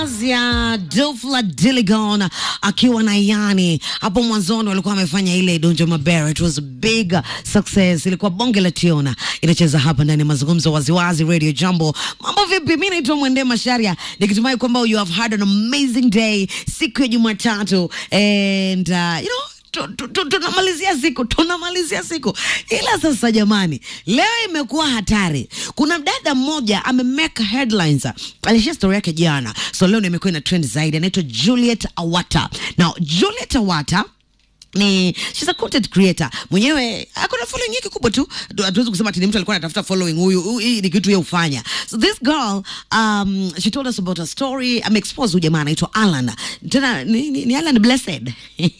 ya Dofla Diligon akiwa na Yani hapo mwanzoni walikuwa wamefanya ile Donjo Mabere, it was a big success, ilikuwa bonge la tiona inacheza hapa ndani ya mazungumzo waziwazi Radio Jambo. Mambo vipi? Mimi naitwa Mwende Masharia nikitumai kwamba you have had an amazing day siku ya Jumatatu and uh, you know tu- tu- tu- tunamalizia siku tunamalizia siku ila sasa jamani leo imekuwa hatari kuna dada mmoja amemeka headlines alishia story yake jana so leo ndio imekuwa ina trend zaidi anaitwa juliet awata now juliet awata ni she's a content creator mwenyewe akona following yake kubwa tu Hatu- hatuwezi kusema ati ni mtu alikuwa anatafuta following huyu huyu- hii ni kitu yeye hufanya so this girl um, she told us about a story ameexpose huyu jamaa anaitwa Alan tena ni, ni, ni Alan Blessed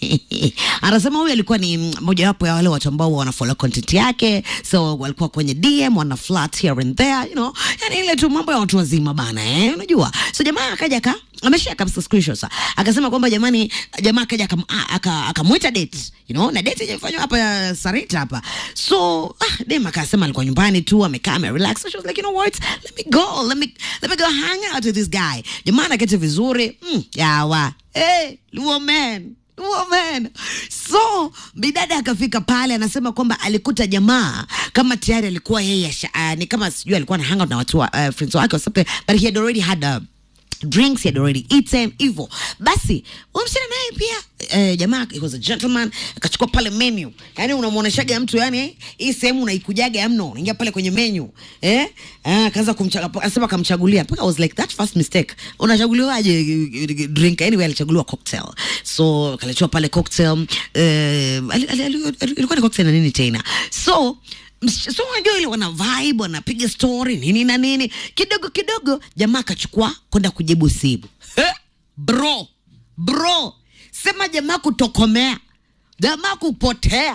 anasema huyu alikuwa ni mojawapo ya wale watu ambao wanafollow content yake so walikuwa kwenye DM wana flirt here and there you know yani ile tu mambo ya watu wazima bana eh unajua so jamaa akaja ka ameshare kabisa screenshots akasema kwamba jamani jamaa akaja akam- a- aka- akamwita date you know na date imefanywa hapa ya Sarita hapa so ah, dem akasema alikuwa nyumbani tu amekaa ame relax so she was like you know what let me go let me let me go hang out with this guy jamaa anaketi vizuri mm, yawa hey woman woman so bidada akafika pale anasema kwamba alikuta jamaa kama tayari alikuwa yeye asha- uh, ni kama sijui alikuwa na hang out na watu wa, uh, friends wake or something but he had already had a drinks he had already eaten hivyo basi huyu msichana naye pia eh, jamaa he was a gentleman akachukua pale menu yani unamwoneshaga mtu yani hii sehemu unaikujaga mno unaingia pale kwenye menu eh ah, akaanza kumchagua anasema akamchagulia mpaka I was like that first mistake unachaguliwaje eh, drink anyway alichaguliwa cocktail so akaletewa pale cocktail eh, ali- ali- ali- ilikuwa ni cocktail na nini tena so Msi- so unajua ile wana vibe wanapiga story nini na nini kidogo kidogo jamaa akachukua kwenda kujibu simu He? bro bro sema jamaa kutokomea jamaa kupotea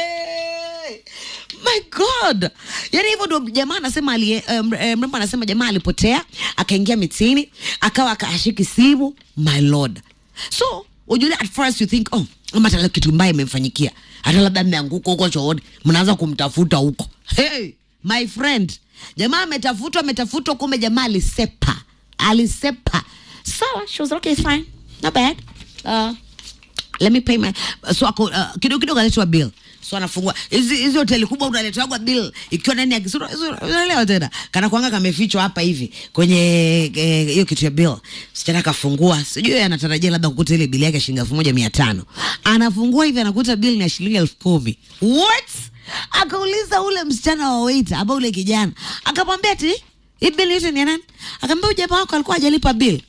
Hey, my god yani hivyo ndo jamaa anasema alie- eh, mre- eh, mrembo anasema jamaa alipotea akaingia mitini akawa akaashiki simu my lord so ujule at first you think oh ama hata kitu mbaya imemfanyikia hata labda mmeanguka huko chooni mnaanza kumtafuta huko hey, my friend jamaa ametafutwa ametafutwa kumbe jamaa alisepa alisepa sawa she was okay fine not bad uh, let me pay my so ako uh, kidogo kidogo aletwa bill so anafungua hizi hizi hoteli kubwa unaletwagwa bill ikiwa ndani ya kisura unaelewa tena kana kwanga kamefichwa hapa hivi kwenye eh, hiyo kitu ya bill sichana akafungua sijui anatarajia labda kukuta ile bili yake shilingi elfu moja mia tano anafungua hivi anakuta bill ni ya shilingi elfu kumi what akauliza ule msichana wa waiter ambao ule kijana akamwambia ati hii bill yote ni ya nani akamwambia huyu jamaa wako alikuwa hajalipa bill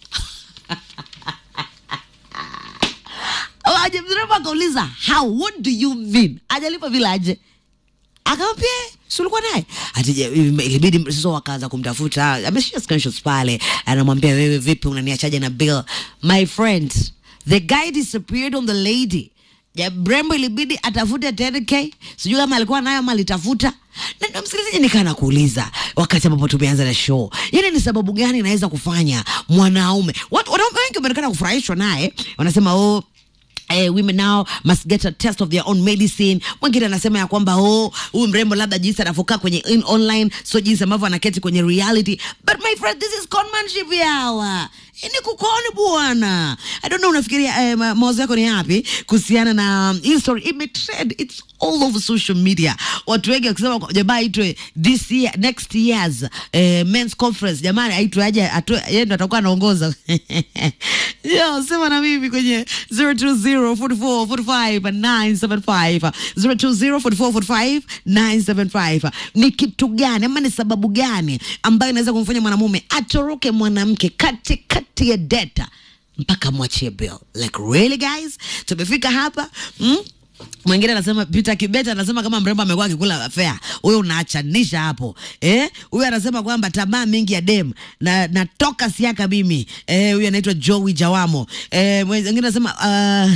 ajemrembo akauliza how what do you mean ajalipa vile aje akamwambia si ulikuwa naye ati je, ilibidi sasa wakaanza kumtafuta ameshia screenshots pale anamwambia wewe vipi unaniachaje na bill my friend the guy disappeared on the lady ya brembo ilibidi atafute 10k sijui kama alikuwa nayo ama alitafuta na ndo msikilizaji nikana kuuliza wakati ambapo tumeanza na show yani ni sababu gani inaweza kufanya mwanaume watu wanaume wengi wameonekana kufurahishwa naye wanasema oh Eh, women now must get a test of their own medicine mwingine anasema ya kwamba oh huyu mrembo labda jinsi anavyokaa kwenye in online so jinsi ambavyo anaketi kwenye reality but my friend this is conmanship yawa ni kukoni bwana i don't know unafikiria eh, ma- mawazo yako ni yapi kuhusiana na hii story imetrend it's all over social media watu wengi wakisema kwa- jamaa aitwe this year next years eh, men's conference jamani aitwe aje atoe yeye ndo atakuwa anaongoza yo sema na mimi kwenye 0204445 0204445 ni kitu gani ama ni sababu gani ambayo inaweza kumfanya mwanamume atoroke mwanamke kati kati ya data mpaka mwachie bill like really guys tumefika hapa mm? mwingine anasema Peter Kibeta anasema kama mrembo amekuwa akikula fea, huyo unaachanisha hapo eh. Huyo anasema kwamba tamaa mingi ya dem na natoka siaka mimi eh. Huyo anaitwa Joey Jawamo eh. Mwingine anasema uh...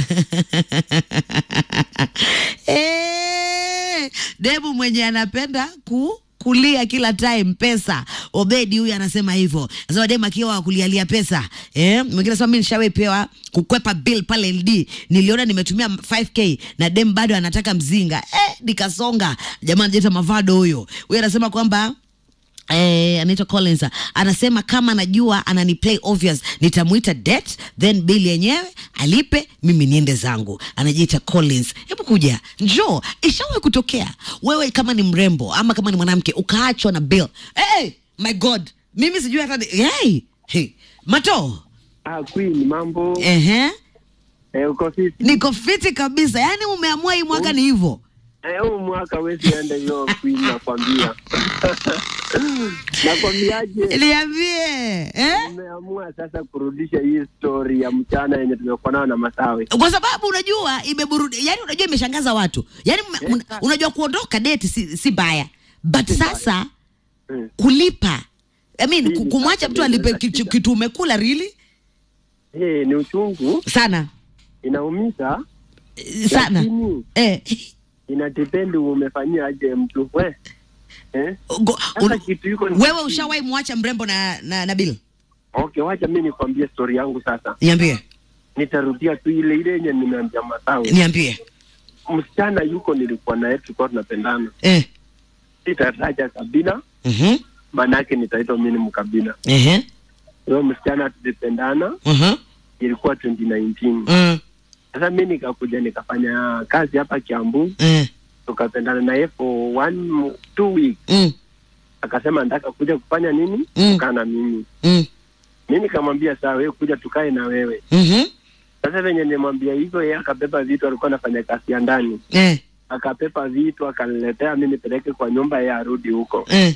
eh, demu mwenye anapenda ku kulia kila time pesa. Obedi huyu anasema hivyo, anasema dem akiwa kulialia pesa eh. Mwingine anasema mimi nishawepewa kukwepa bill pale LD, niliona nimetumia 5k na dem bado anataka mzinga eh, nikasonga. Jamaa anajiita Mavado huyo. Huyo anasema kwamba Eh, anaitwa Collins anasema kama anajua anani play obvious nitamuita det then bill yenyewe alipe mimi niende zangu anajiita Collins hebu kuja njoo ishawahi kutokea wewe kama ni mrembo ama kama ni mwanamke ukaachwa na bill hey, my god mimi sijui hata ni- hey, hey. mato Ah, Queen, mambo ehe eh, uko fiti? niko fiti kabisa yaani umeamua hii mwaka ni hivyo Eh, huu mwaka wezi ende hiyo Queen, nakwambia nakwambiaje, niambie eh? umeamua sasa kurudisha hii story ya mchana yenye tumekuwa nayo na Masawe. kwa sababu unajua imeburudi yani unajua imeshangaza watu yani mme- una- unajua kuondoka date si, si baya but Si mbaya. sasa Mm. kulipa I mean, Hii ku- ni kumwacha sasa mtu ndio alipe inaleta kitu, shida. kitu umekula really Eh, ni uchungu, sana inaumiza, Eh, sana lakini eh, inadependi umefanyia aje mtu we eh? go- Sasa un- kitu iko ni- wewe ushawahi mwacha mrembo na, na, na bill Okay, wacha mi nikwambie story yangu sasa. niambie Nitarudia tu ile ile yenye nimeambia Masawe. niambie Msichana yuko nilikuwa naye, tulikuwa tunapendana, eh. sitataja kabila mhm, maanake nitaitwa mimi ni mkabila. ehe, Huyo msichana tulipendana, mhm, ilikuwa 2019. mm, Sasa mi nikakuja nikafanya kazi hapa Kiambu, eh, tukapendana naye for one two weeks. mm, Akasema nataka kuja kufanya nini, Mm. kukaa na mimi. mm, Mi nikamwambia sawa, wewe kuja tukae na wewe. mhm, Sasa venye nimwambia hivyo, yeye akabeba vitu, alikuwa anafanya kazi ya ndani, eh, akapepa vitu akaniletea mi nipeleke kwa nyumba, yeye arudi huko. eh,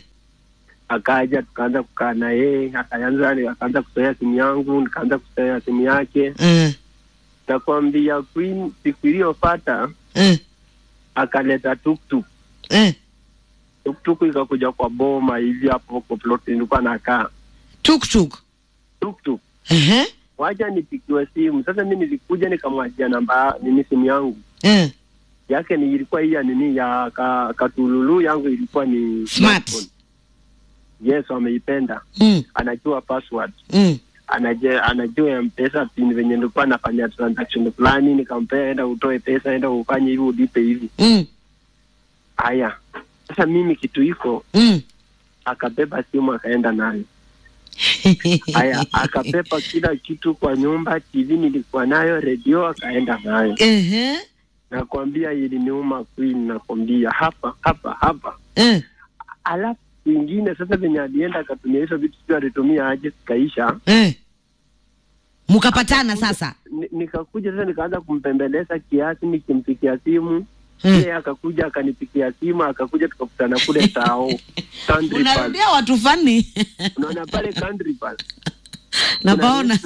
Akaja tukaanza kukaa na yeye, akaanza akaanza kuzoea simu yangu, nikaanza kuzoea simu yake. eh, Nakwambia Queen, siku iliyofata eh, akaleta tuktuk eh. tuktuk ikakuja kwa boma hivi hapo kwa plot nilikuwa nakaa tuktuk tuktuk ehe, wacha nipikiwe simu sasa mi nilikuja nikamwachia namba nini simu yangu eh. yake ni ilikuwa hii ya nini ya ka, katululu yangu ilikuwa ni Smart. smartphone. yes ameipenda Mm, anajua password mm. anajua anajua mpesa pin venye nilikuwa nafanya transaction fulani nikampea enda utoe pesa enda ufanye hivi ulipe hivi Mm, haya sasa mimi kitu iko mm. akabeba simu akaenda nayo haya akapepa kila kitu kwa nyumba tv nilikuwa nayo redio akaenda nayo Ehe, nakwambia iliniuma queen nakwambia hapa hapa hapa eh, alafu ingine sasa venye alienda akatumia hizo vitu sio alitumia aje zikaisha eh. mkapatana sasa Ni- nikakuja sasa nikaanza kumpembeleza kiasi nikimpikia simu Hmm. yeye akakuja akanipikia simu akakuja tukakutana kule tao Country Park. unarudia watu fani unaona pale Country Park. napaona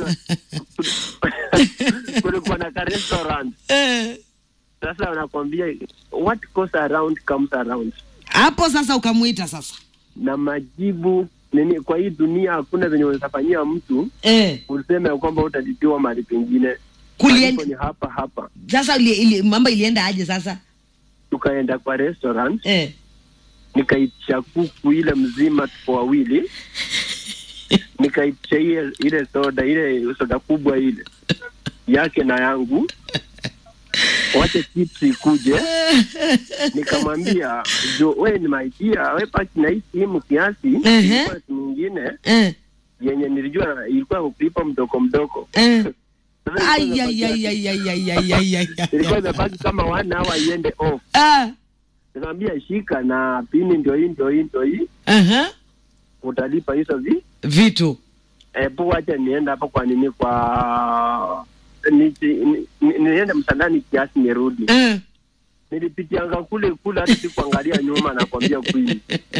kulikuwa na ka restaurant Eh. sasa wanakwambia what goes around comes around hapo sasa ukamwita sasa na majibu nini kwa hii dunia hakuna venye unawezafanyia mtu eh. useme ya kwamba utalitiwa mahali pengine Kulien- Malipo ni hapa hapa sasa ili, ili, mambo ilienda aje sasa tukaenda kwa restaurant eh. nikaitisha kuku ile mzima tuko wawili nikaitisha ile ile soda ile soda kubwa ile yake na yangu wache chips ikuje nikamwambia jo we ni maidia we paki na hii simu kiasi Ehe. ilikuwa simu nyingine Eh. yenye nilijua ilikuwa kulipa mdoko mdoko Eh. Sasa Ai, ilikuwa ai, imebaki- ai, ai, ai, ai, ai, ai, ai, ilikuwa ai. imebaki kama one hour iende off Ah. nikamwambia shika na pini ndio hii ndio hii ndio hii Aha. utalipa hizo vi vitu hebu wacha nienda hapa kwa nini kwa ni, ni, ni, niende msandani kiasi nirudi eh. nilipitianga kule kule hata sikuangalia nyuma nakwambia kweli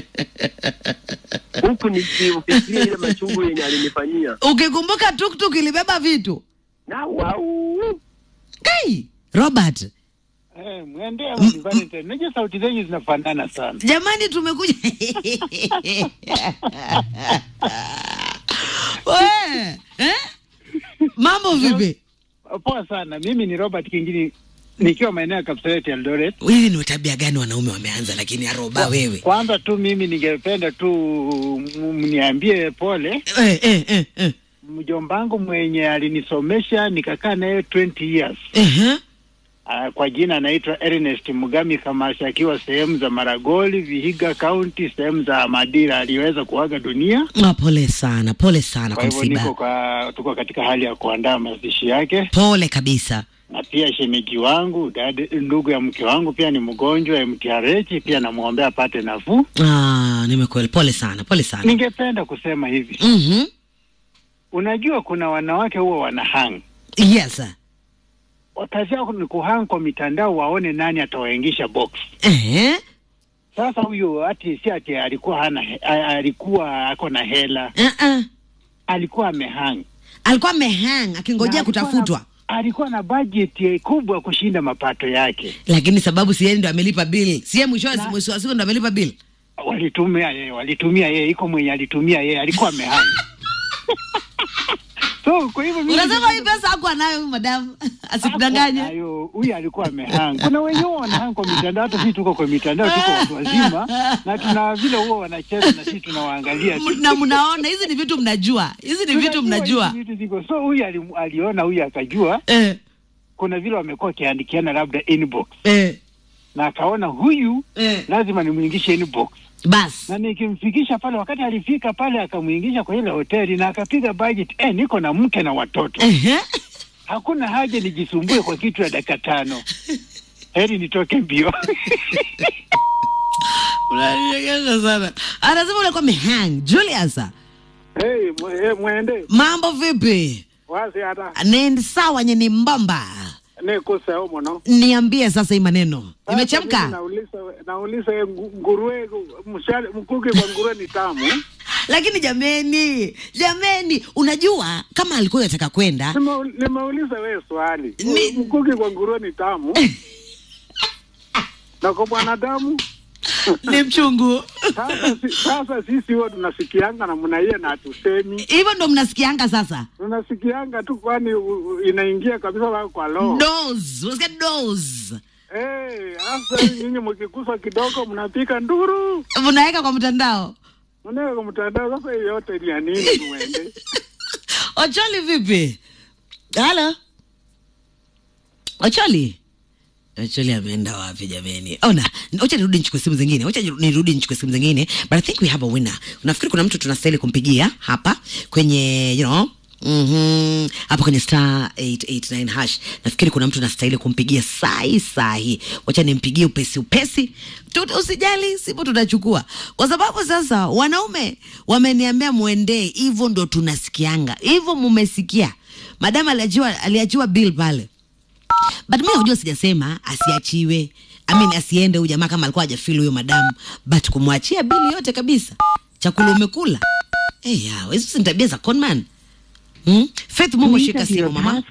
huku nikifikiria ile machungu yenye alinifanyia ukikumbuka tuktuk ilibeba vitu na wau kai robert Eh, mwendea huyu Valentine. Unajua sauti zenyu zinafanana sana. jamani tumekuja We, eh? mambo vipi Poa sana. Mimi ni Robert Kingini nikiwa maeneo ya Kapseret Eldoret. hizi ni tabia gani wanaume wameanza lakini aroba wewe Kwanza tu mimi ningependa tu m- mniambie pole eh, eh, eh, eh. mjombangu mwenye alinisomesha nikakaa naye 20 years. Uh-huh. Uh, kwa jina anaitwa Ernest Mugami Kamasi akiwa sehemu za Maragoli, Vihiga County, sehemu za Madira aliweza kuaga dunia. Ah, pole sana, pole sana Kwa kwa hivyo niko msiba. kwa, tuko katika hali ya kuandaa mazishi yake, Pole kabisa. na pia shemeji wangu dada, ndugu ya mke wangu pia ni mgonjwa MTRH, pia namwombea apate nafuu. Ah, nimekweli. Pole sana, pole sana. Ningependa kusema hivi, Mhm. unajua kuna wanawake huwa wanahang Yes. sir. kazi yao ni kuhang kwa mitandao, waone nani atawaingisha box. Eh? Sasa huyo ati si ati alikuwa hana he- a- alikuwa ako na hela, Uh-uh. alikuwa amehang Alikuwa amehang akingojea Na alikuwa kutafutwa. na- alikuwa na budget kubwa kushinda mapato yake. Lakini sababu si yeye ndo amelipa bill. Si yeye mwisho Na- mwisho wa siku ndo amelipa bill. Walitumia yeye, walitumia yeye, iko mwenye alitumia yeye, alikuwa amehang so kwa hivyo mimi Unasema hii pesa hakuwa nayo huyu madamu. Asikudanganye. Hayo, huyu alikuwa amehang. Kuna wenye huwa wanahang kwa mitandao, hata sisi tuko kwa mitandao, tuko watu wazima na tuna vile huwa wanacheza na sisi tunawaangalia tu. na mnaona hizi ni vitu mnajua. Hizi ni vitu Tunajua mnajua. hizi vitu ziko. So huyu ali, aliona huyu akajua Eh, kuna vile wamekuwa wakiandikiana labda inbox eh, na akaona huyu eh. lazima nimwingishe inbox Bas. na nikimfikisha pale. Wakati alifika pale akamwingisha kwa ile hoteli na akapiga budget, eh, niko na mke na watoto, Ehe. hakuna haja nijisumbue kwa kitu ya dakika tano, heri nitoke mbio. Unanichekesha sana. Anasema ulikuwa mehang. Julius. Hey, mwe- hey, mwende Mambo vipi? wasi hata Ni sawa nye ni mbamba. nikuseo muno Niambie sasa hii maneno. Sasa Imechemka? mimi nauliza nauliza ye ngu- nguruwe mshale mkuki kwa nguruwe ni tamu Lakini jameni, jameni, unajua kama alikuwa anataka kwenda Nima- nimeuliza wewe swali Ni- mkuki kwa nguruwe ni tamu na kwa mwanadamu ni mchungu. sasa si- sasa sisi huwa tunasikianga na mnaia na hatusemi Hivyo ndo mnasikianga sasa. tunasikianga tu kwani u- u- inaingia kabisa wao kwa roho Dose, unasikia dose. Eh, hasa nyinyi mkikusa kidogo mnapika nduru Unaweka kwa mtandao. mnaweka kwa mtandao. Sasa hiyo yote ni ya nini? Muende Ocholi vipi? Halo. Ocholi. Ocholi ameenda wapi jameni? Ona, wacha nirudi nichukue simu zingine. Wacha nirudi nichukue simu zingine. But I think we have a winner. Unafikiri kuna mtu tunastahili kumpigia hapa kwenye you know Mhm. Hapa kwenye star 889 hash. Nafikiri kuna mtu anastahili kumpigia sahi sahi. Wacha nimpigie upesi upesi. Tut, usijali, sipo tutachukua. Kwa sababu sasa wanaume wameniambia muendee, hivyo ndo tunasikianga. Hivyo mumesikia. Madam aliachiwa aliachiwa bill pale. But mimi unajua sijasema asiachiwe. I mean asiende huyu jamaa kama alikuwa hajafeel huyo madamu, but kumwachia bili yote kabisa. Chakula umekula. Eh, hey, yao, hizo si tabia za conman. Hmm? Faith Mungu shika simu mama.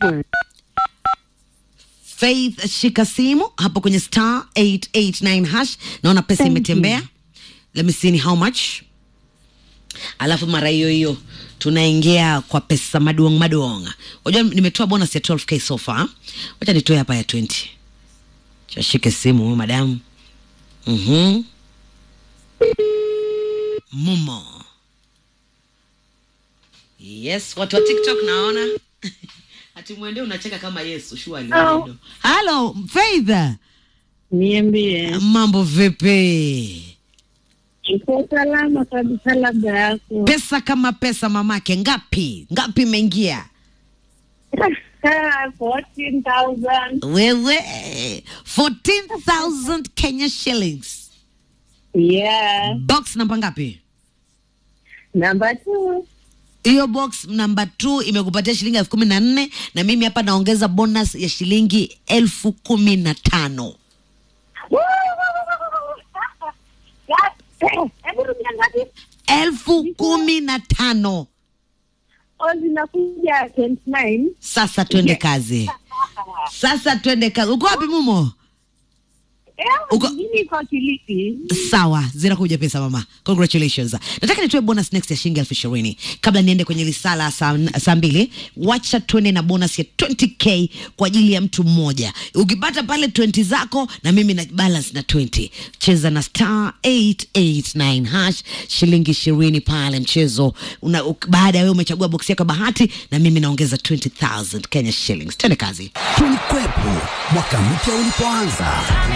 Faith shika simu hapo kwenye star 889 hash. Naona pesa imetembea. Let me see ni how much. Alafu mara hiyo hiyo tunaingia kwa pesa maduong maduong. Unajua nimetoa bonus ya 12k so far. Wacha nitoe hapa ya 20. Chashike simu huyu madamu. Mhm. Mumo. Yes, watu wa TikTok naona. Ati mwende unacheka kama Yesu surely. Hello. Hello, Faith. Niambie, Mambo vipi? iko salama kabisa, labda yako Pesa kama pesa mamake ngapi? Ngapi imeingia? 14,000. Wewe 14,000 Kenya shillings. Yeah, Box namba ngapi? namba two. Hiyo box namba 2 imekupatia shilingi elfu kumi na nne na mimi hapa naongeza bonus ya shilingi elfu kumi na tano. Hebu rudia ngapi? elfu kumi na tano. Oh, zinakuja 29. Sasa twende kazi, sasa twende kazi. Uko wapi Mumo? Uko- mimi kwa Kilifi. sawa zinakuja pesa mama congratulations nataka nitoe bonus next ya shilingi elfu ishirini kabla niende kwenye lisala saa saa mbili wacha tuende na bonus ya 20k kwa ajili ya mtu mmoja ukipata pale 20 zako na mimi na balance na 20 cheza na star 889 hash shilingi ishirini pale mchezo una, uk- baada ya wewe umechagua boksi yako ya bahati na mimi naongeza 20000 kenya shillings tende kazi Tulikwepo mwaka mpya ulipoanza,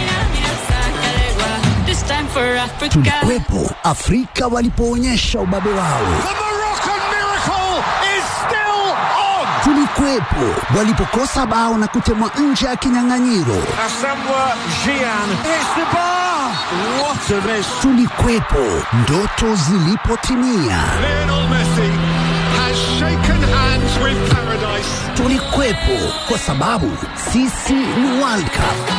This time for Africa. tulikwepo Afrika walipoonyesha ubabe wao, Moroccan miracle is still on. tulikwepo walipokosa bao na kutemwa nje ya kinyang'anyiro, Asamoah Gyan hits the bar. What a miss. tulikwepo ndoto zilipotimia, Lionel Messi has shaken hands with paradise. tulikwepo kwa sababu sisi ni World Cup.